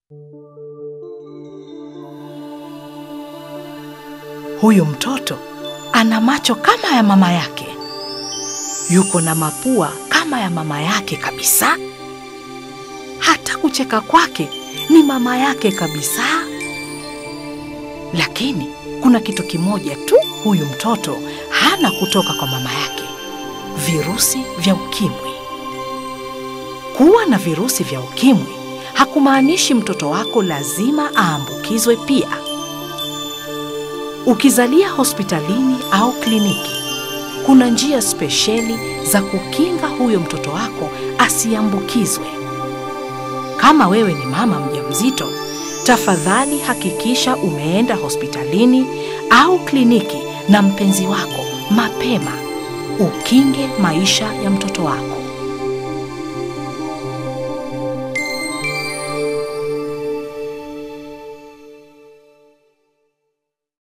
Huyu mtoto ana macho kama ya mama yake, yuko na mapua kama ya mama yake kabisa. Hata kucheka kwake ni mama yake kabisa. Lakini kuna kitu kimoja tu huyu mtoto hana kutoka kwa mama yake: virusi vya ukimwi. Kuwa na virusi vya ukimwi hakumaanishi mtoto wako lazima aambukizwe pia. Ukizalia hospitalini au kliniki, kuna njia spesheli za kukinga huyo mtoto wako asiambukizwe. Kama wewe ni mama mjamzito, tafadhali hakikisha umeenda hospitalini au kliniki na mpenzi wako mapema, ukinge maisha ya mtoto wako.